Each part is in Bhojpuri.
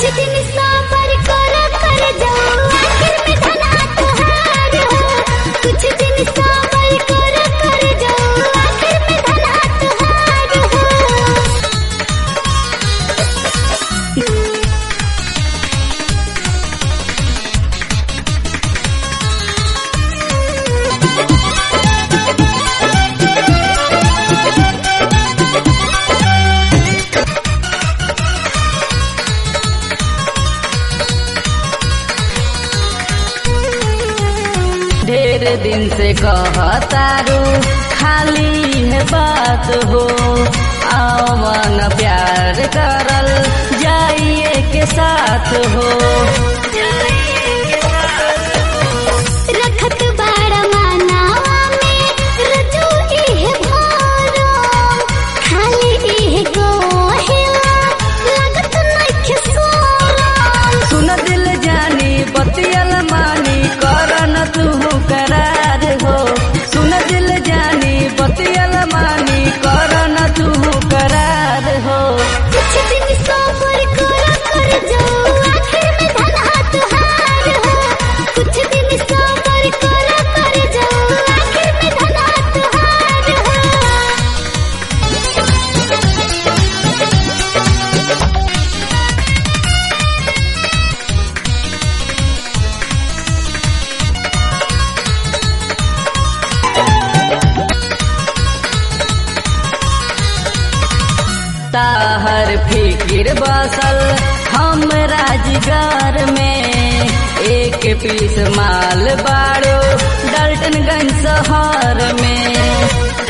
दिन सबर कर कर जाओ आखिर में धना तुहार हो कुछ दिन सबर कर कर जाओ आखिर में धना तुहार हो ढेर दिन से कहतारू खाली है बात हो आओ मन प्यार करल जाइए के साथ हो रखत बाड़ा मानावा में रजू इह भरो खाली इह गोहिला लागत नइखे सोरम सुन दिल जानी बतियल मानी करन तू करार हो सुन दिल जानी बतियल मानी करन तू करार हो कुछ दिन सबर कर कर जाओ आखिर में धना तुहार हो कुछ दिन सबर कर कर जाओ आखिर में धना तुहार हो ताहर फिकिर बसल हम राजगार में एक पीस माल बाड़ो डल्टनगंज शहर में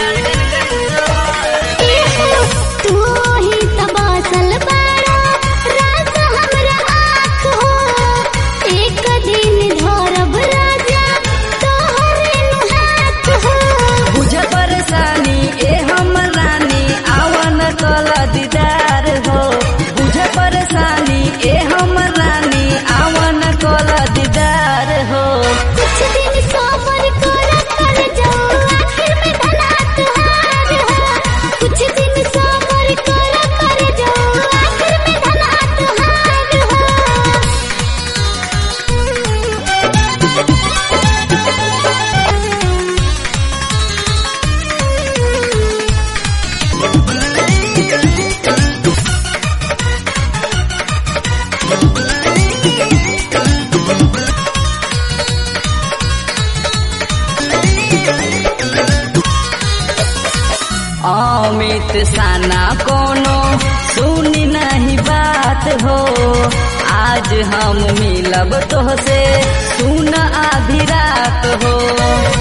तू ही तबासल बाड़ा राज हमरा आँख हो एक दिन धरब राजा तोहरे नु हाथ हो बुझ परेशानी ए हम रानी आवन कल दीदार हो बुझ परेशानी ए हम रानी आवन कल दीदार हो कुछ दिन सबर कर कर जाओ आखिर में धना तुहार हो कुछ दिन सबर कर कर जाओ आखिर में धना तुहार हो अमित साना कोनो सुनी नहीं बात हो आज हम मिलब तोहसे सुन आधी रात हो